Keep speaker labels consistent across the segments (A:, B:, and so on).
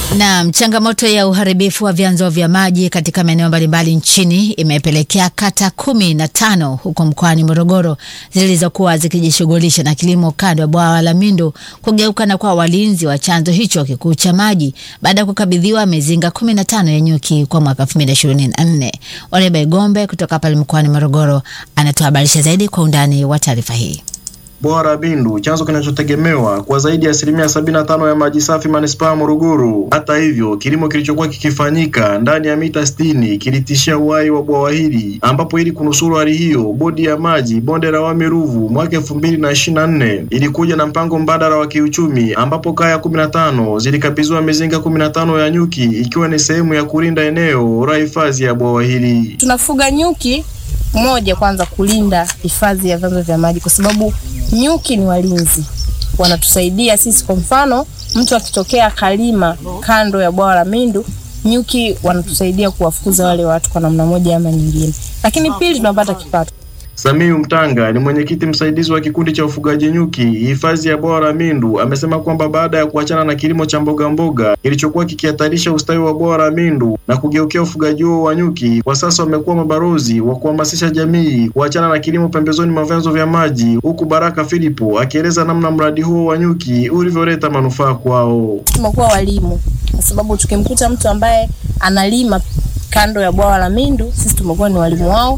A: Naam, changamoto ya uharibifu wa vyanzo vya maji katika maeneo mbalimbali nchini imepelekea kata kumi na tano huko mkoani Morogoro zilizokuwa zikijishughulisha na kilimo kando ya bwawa la Mindu kugeuka na kuwa walinzi wa chanzo hicho kikuu cha maji baada ya kukabidhiwa mizinga kumi na tano ya nyuki kwa mwaka 2024. Oreba Igombe kutoka pale mkoani Morogoro anatuhabarisha zaidi kwa undani wa taarifa hii.
B: Bwawa la Bindu, chanzo kinachotegemewa kwa zaidi ya asilimia sabini na tano ya maji safi manispaa ya Morogoro. Hata hivyo, kilimo kilichokuwa kikifanyika ndani ya mita sitini kilitishia uhai wa bwawa hili, ambapo ili kunusuru hali hiyo, bodi ya maji bonde la Wami Ruvu mwaka elfu mbili na ishirini na nne ilikuja na mpango mbadala wa kiuchumi, ambapo kaya kumi na tano zilikabidhiwa mizinga kumi na tano ya nyuki, ikiwa ni sehemu ya kulinda eneo la hifadhi ya bwawa hili.
C: Tunafuga nyuki moja, kwanza kulinda hifadhi ya vyanzo vya maji, kwa sababu nyuki ni walinzi, wanatusaidia sisi. Kwa mfano, mtu akitokea kalima kando ya bwawa la Mindu, nyuki wanatusaidia kuwafukuza wale watu kwa namna moja ama nyingine, lakini pili, tunapata kipato.
B: Samiu Mtanga ni mwenyekiti msaidizi wa kikundi cha ufugaji nyuki hifadhi ya bwawa la Mindu, amesema kwamba baada ya kuachana na kilimo cha mboga mboga kilichokuwa kikihatarisha ustawi wa bwawa la Mindu na kugeukia ufugaji huo wa nyuki, kwa sasa wamekuwa mabalozi wa kuhamasisha jamii kuachana na kilimo pembezoni mwa vyanzo vya maji, huku Baraka Filipo akieleza namna mradi huo wa nyuki ulivyoleta manufaa kwao.
C: Tumekuwa walimu, kwa sababu tukimkuta mtu ambaye analima kando ya bwawa la Mindu, sisi tumekuwa ni walimu wao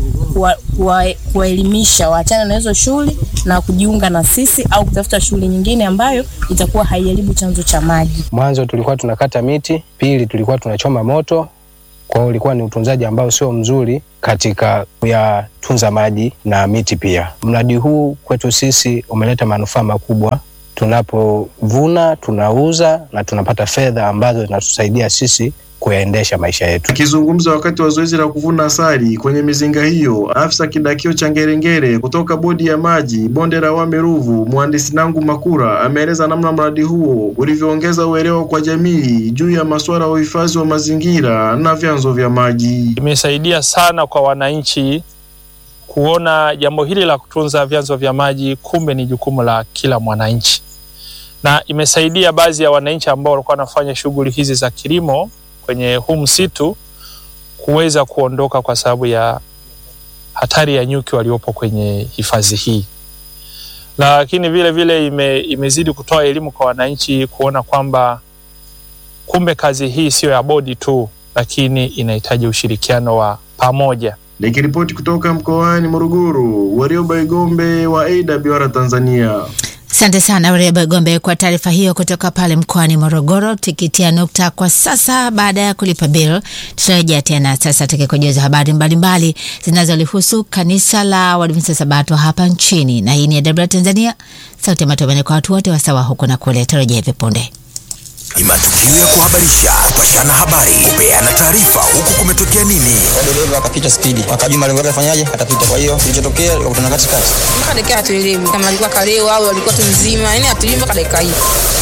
C: kuwaelimisha waachane na hizo shughuli na kujiunga na sisi au kutafuta shughuli nyingine ambayo itakuwa haiharibu chanzo cha maji.
D: Mwanzo tulikuwa tunakata miti, pili tulikuwa tunachoma moto. Kwa hiyo ulikuwa ni utunzaji ambao sio mzuri katika kuyatunza maji na miti pia. Mradi huu kwetu sisi umeleta manufaa makubwa. Tunapovuna tunauza na tunapata fedha ambazo zinatusaidia sisi kuyaendesha maisha yetu.
B: Akizungumza wakati wa zoezi la kuvuna asali kwenye mizinga hiyo, afisa kidakio cha Ngerengere kutoka bodi ya maji bonde la Wami Ruvu, mhandisi Nangu Makura ameeleza namna mradi huo ulivyoongeza uelewa kwa jamii juu ya masuala ya uhifadhi wa mazingira na vyanzo vya maji.
E: Imesaidia sana kwa wananchi kuona jambo hili la kutunza vyanzo vya maji kumbe ni jukumu la kila mwananchi, na imesaidia baadhi ya wananchi ambao walikuwa wanafanya shughuli hizi za kilimo kwenye huu msitu kuweza kuondoka kwa sababu ya hatari ya nyuki waliopo kwenye hifadhi hii, lakini vile vile ime, imezidi kutoa elimu kwa wananchi kuona kwamba kumbe kazi hii siyo ya bodi tu, lakini inahitaji ushirikiano wa pamoja.
B: Nikiripoti kutoka mkoani Morogoro, Warioba Igombe wa AWR Tanzania.
A: Asante sana Ureba Gombe kwa taarifa hiyo kutoka pale mkoani Morogoro. Tukitia nukta kwa sasa, baada ya kulipa bill, tutarejea tena sasa tukikujuza habari mbalimbali zinazolihusu kanisa la Waadventista Sabato hapa nchini, na hii ni AWR Tanzania, sauti ya matumaini kwa watu wote wasawa huku na kule. Tarejea hivi punde.
F: Ni matukio ya kuhabarisha, kupashana habari, kupeana taarifa, huku kumetokea nini.
G: dereva akapita spidi, akajua malengo yake afanyaje, atapita. Kwa hiyo kilichotokea likakutana katikati,
H: mpaka dakika hatuelewi kama alikuwa kalewa au alikuwa tu mzima, yani hatuelewi mpaka dakika hii.